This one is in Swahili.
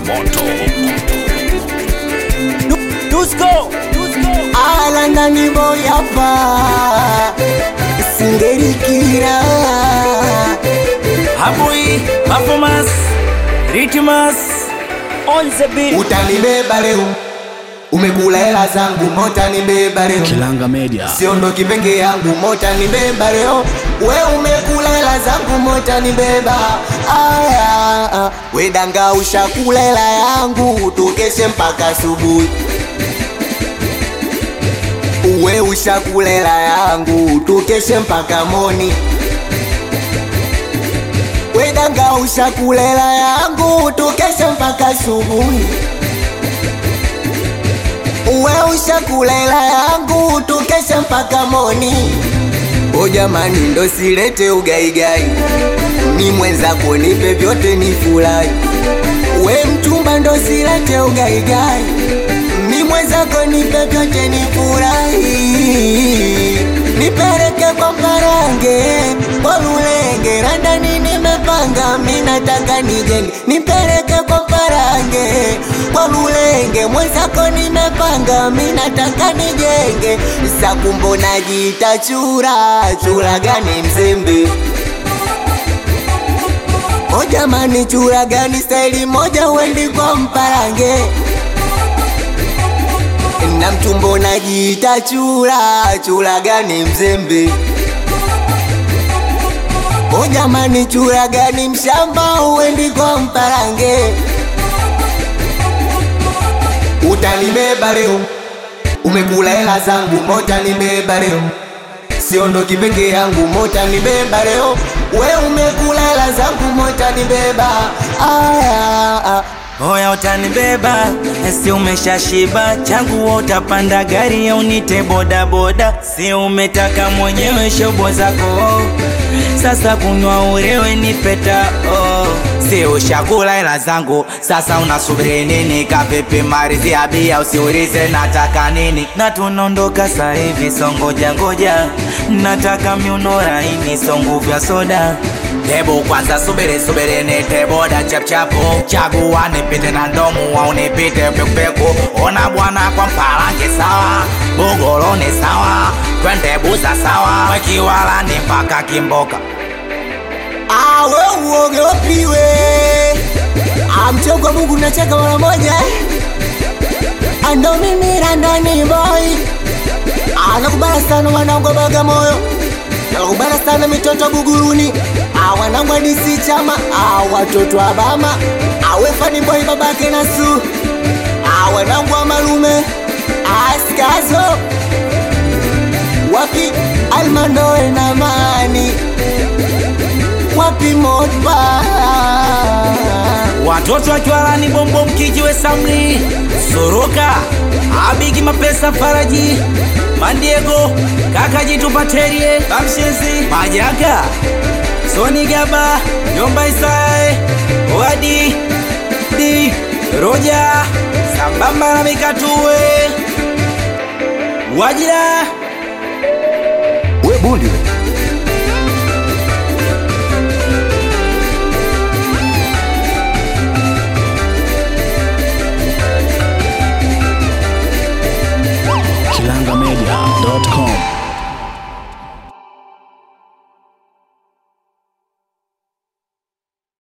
moto Dusko alanga ni boyapa singerikira Habui Performance Ritmas On the beat utanibeba leo umekula hela zangu motanibeba leo kilanga media siondoki peke yangu motanibeba leo we umekula hela zangu motanibeba aya ah. wedanga ushakula hela yangu tukeshe mpaka asubuhi uwe ushakula hela yangu tukeshe mpaka moni wedanga ushakula hela yangu tukeshe mpaka asubuhi uwe ushakula hela yangu tukeshe mpaka moni o jamani ndo silete ugaigai ni mwenzako nipe vyote ni furahi we mchumba ndo silete ugaigai ni mwenzako nipe vyote ni furahi nipeleke kwa mparange kwa lulenge randani nimepanga minataka nijenge nipeleke kwa mparange kwa lulenge mwenzako nimepanga minataka nijenge sakumbo najiita chura chura gani mzembe o jamani chura gani staili moja wendi kwa mparange na mtumbo najiita chura chura gani mzembe o jamani chura gani mshamba uendi kwa mparange utanibeba leo umekula hela zangu motanibeba leo siondoki peke yangu motanibeba leo we umekula hela zangu motanibeba aya ah. Oya utanibeba si umeshashiba changu utapanda gari au nite boda boda si umetaka mwenyewe shobo zako sasa kunywa urewe nipeta oh. si ushakula hela zangu sasa unasubiri nini kapepe maridhi ya bia usiulize nataka nini na tunaondoka saa hivi so ngoja ngoja nataka miuno laini so nguvu ya soda Hebu kwanza subiri subiri nite boda chapchapu chagua nipite na ndomu au nipite pekupeku ona bwana kwa mpalange sawa bugoloni sawa twende buza sawa wekiwalani mpaka kimboka awe uogopiwe amchogwa Mungu nacheka mara moja ando mimi randani boy anakubala sana wanangu wa Bagamoyo nakubala sana mitoto Buguruni awanangu adisi chama awatoto wa Bama awe fani boy babake nasu awanangu wa malume askazo wapi almanoe na mani wapi modba watoto wakiwalani bombo mkijiwe samli soroka abigi mapesa faraji mandiego kaka jitu paterie bamshenzi majaga soni gaba nyomba isae wadi di roja sambamba na mikatuwe wajira we bundi